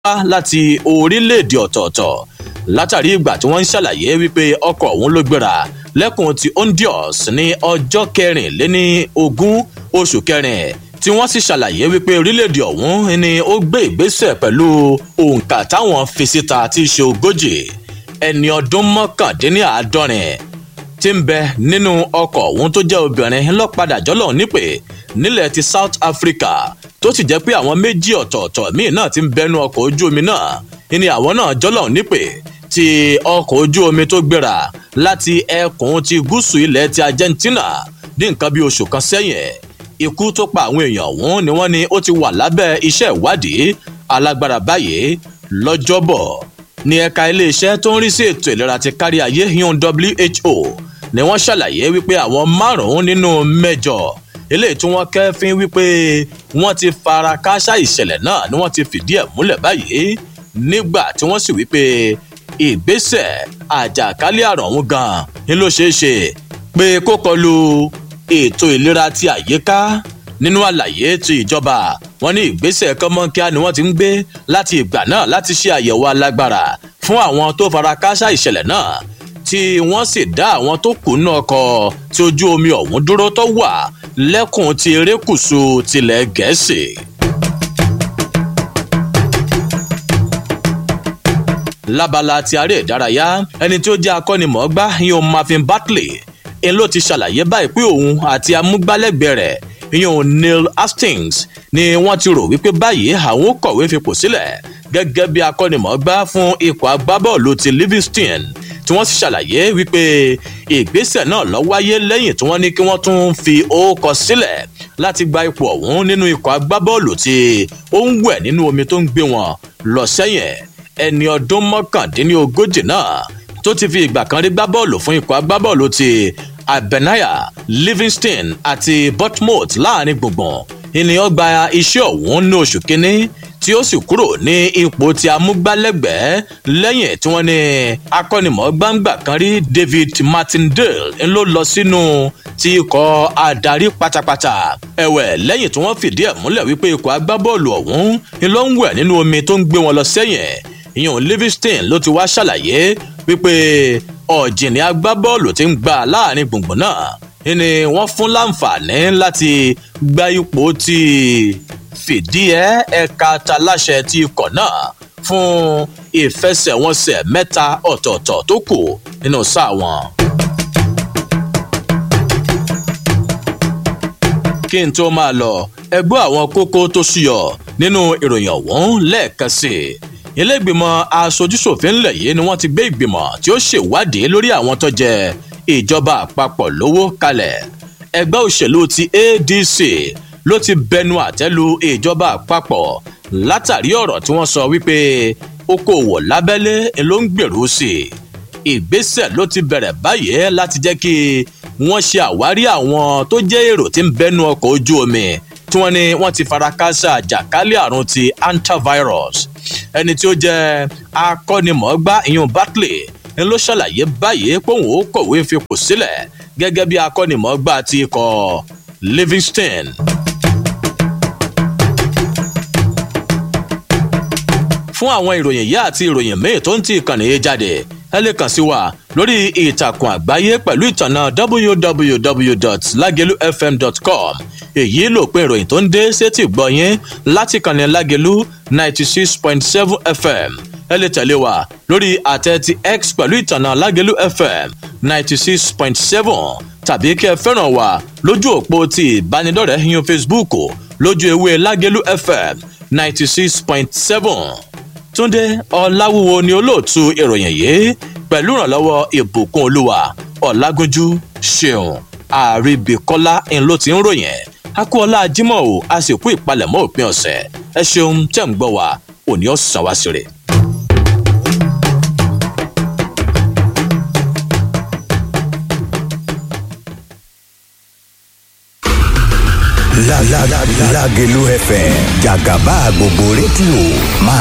láti orílẹ̀-èdè ọ̀tọ̀ọ̀tọ̀ látàrí ìgbà tí wọ́n ń ṣàlàyé wípé ọkọ̀ ọ̀hún ló gbéra lẹ́kùn ti honduras ní ọjọ́ kẹrìnléní ogún oṣù kẹrin tí wọ́n sì ṣàlàyé wípé orílẹ̀-èdè ọ̀hún ni ó gbé ìgbésẹ̀ pẹ̀lú òǹkà táwọn fi síta tí í ṣe ogójì ẹni ọdún mọ́kàndínláàádọ́rin tí ń bẹ nínú ọkọ̀ ọ̀hún tó jẹ́ obìnrin lọ́padà jọ́lọ̀ nípè nílẹ̀ ti south africa tó sì jẹ́ pé àwọn méjì ọ̀tọ̀ọ̀tọ̀ míì náà ti ń bẹnu ọkọ̀ ojú omi náà ni àwọn náà jọ́lọ̀ nípè ti ọkọ̀ ojú omi tó gbéra láti ẹkùn ti gúúsù ilẹ̀ ti argentina ní nǹkan bí oṣù kan sẹ́yìn ikú tó pa àwọn èèyàn ọ̀hún ni wọ́n ní ó ti wà lábẹ́ iṣẹ́ ìwádìí alágbára báyìí lọ́jọ́bọ̀ ní ẹ̀ka iléeṣẹ́ tó ń rí sí ètò ìlera ti kárí ayé yún who ni wọ́n ṣàlàyé wípé àwọn márùn-ún nínú mẹ́jọ eléyìí tí wọ́n kẹ́fín wípé wọ́n ti fara káṣá ìṣẹ̀lẹ̀ náà ni wọ́n ti fìdí ẹ̀ múlẹ̀ báyìí nígbà tí wọ́n sì wípé ìgbésẹ̀ àjàkálẹ̀ àrùn ọ̀hún gan-an ni ló ṣeé ṣe pé kó kọlu ètò ìlera ti àyíká nínú àlàyé ti ìjọba wọn ní ìgbésẹ̀ kọ́mọ́nkíá ni wọ́n ti ń gbé láti ìgbà náà láti ṣe àyẹ̀wò alágbára fún àwọn tó fara káṣá ìṣẹ̀lẹ̀ náà tí wọ́n sì dá àwọn tó kù nínú ọkọ̀ tí ojú omi ọ̀hún dúró tó wà lẹ́kùn ti erékùṣù tilẹ̀ gẹ̀ẹ́sì. lábala ti aré ìdárayá ẹni tí ó jẹ́ akọ́nimọ̀ọ́gbá yóò marvin batley ń ló ti ṣàlàyé báyìí pé òun àti amúgbálẹ́gbẹ̀ẹ́ rẹ̀ ìyẹn neil hastings ni wọ́n ti rò wípé báyìí àwọn kọ̀wé fipò sílẹ̀ gẹ́gẹ́ bí akọ́nimọ̀ọ́gbá fún ikọ̀ agbábọ́ọ̀lù ti livingston tí wọ́n sì ṣàlàyé wípé ìgbésẹ̀ náà lọ wáyé lẹ́yìn tí wọ́n ní kí wọ́n tún fi orúkọ sílẹ̀ láti gba ipò ọ̀hún nínú ikọ̀ agbábọ́ọ̀lù tí ó ń wẹ̀ nínú omi tó ń gbé wọn lọ sẹ́yìn ẹni ọdún mọ́kàndínlógójì náà tó ti fi ìgbà kan rí gbá bọ́ọ̀lù fún ikọ̀ agbábọ́ọ̀lù ti abenaya livingston àti bournemouth láàrin gbùngbùn ènìyàn gba iṣẹ́ ọ̀hún ní oṣù kínní tí ó sì kúrò ní ipò tí amúgbálẹ́gbẹ̀ẹ́ lẹ́yìn tí wọ́n ní akọ́nimọ̀ọ́gbàǹgbà kan rí david martindale ló lọ sínú ti ikọ̀ adarí pátápátá ẹ̀wẹ̀ lẹ́yìn tí wọ́n fìdí ẹ̀ múlẹ̀ wípé ikọ̀ agbábọ́ọ̀lù ọ̀hún ló ń wẹ̀ nínú omi tó ń gbé wọn lọ sẹ́yìn ìyẹn livingston ló ti wá ṣàlàyé wípé ọ̀jìnì agbábọ́ọ̀lù ti ń gbà láàrin gbùngbùn náà ni wọ́n fún láǹfààní láti gba ipò tí fìdí ẹ ẹ̀ka taláṣẹ ti ikọ̀ náà fún ìfẹsẹ̀wọnsẹ̀ mẹ́ta ọ̀tọ̀ọ̀tọ̀ tó kù nínú sáà wọn. kí n tó máa lọ ẹgbẹ́ àwọn kókó tó ṣúyọ nínú ìròyìn ọ̀hún lẹ́ẹ̀kan sí i iléègbìmọ̀ aṣojúṣòfin ńlẹ̀ yìí ni wọ́n ti gbé ìgbìmọ̀ tí ó ṣèwádìí lórí àwọn tó jẹ ìjọba àpapọ̀ lówó kalẹ̀ ẹgbẹ́ òṣèlú ti adc ló ti bẹnu àtẹ́lu ìjọba àpapọ̀ látàrí ọ̀rọ̀ tí wọ́n sọ wípé okòòwò lábẹ́lé ló ń gbèrú sí i ìgbésẹ̀ ló ti bẹ̀rẹ̀ báyìí láti jẹ́ kí wọ́n ṣe àwárí àwọn tó jẹ́ èrò tí ń bẹnu ọkọ̀ ojú omi tí wọ́n ní wọ́n ti fara káṣá àjàkálẹ̀ àrùn ti antivirus ẹni tí ó jẹ́ akọ́nimọ̀ọ́gbá ìyún bartley ń ló ṣàlàyé báyìí pé òun ó kọ̀wé fipò sílẹ̀ gẹ́gẹ́ bí akọ́nimọ̀ọ́gbá ti ikọ̀ livingston. fún àwọn ìròyìn yìí àti ìròyìn míì tó ń ti ìkànnì yìí jáde ẹ lè kàn sí wa lórí ìtàkùn àgbáyé pẹ̀lú ìtànà www.lagelufm.com èyí ló pé ìròyìn tó ń dé sétí gbọ̀nyìn láti kànnì lágelu ninety six point seven fm ẹ lè tẹ̀lé wa lórí àtẹ ti x pẹ̀lú ìtànà lágelu fm ninety six point seven tàbí kí ẹ fẹ́ràn wa lójú òpó ti ìbánidọ́rẹ̀ẹ́ yín facebook lójú ewé lágelu fm ninety six point seven túnde ọláwúwo ni olóòtú ìròyìn yìí pẹ̀lú ìrànlọ́wọ́ ìbùkún olúwa ọ̀làgúnjú ṣeun àríbìkọ́lá ń ló ti ń ròyìn akúọlá jimoh o a sì kú ìpalẹ̀mọ́ òpin ọ̀sẹ̀ ẹ ṣeun tẹ̀ ń gbọ́ wa òní ọ̀sán wá sí rè. Lágelú FM jàgàbá gbogbo rédíò máa.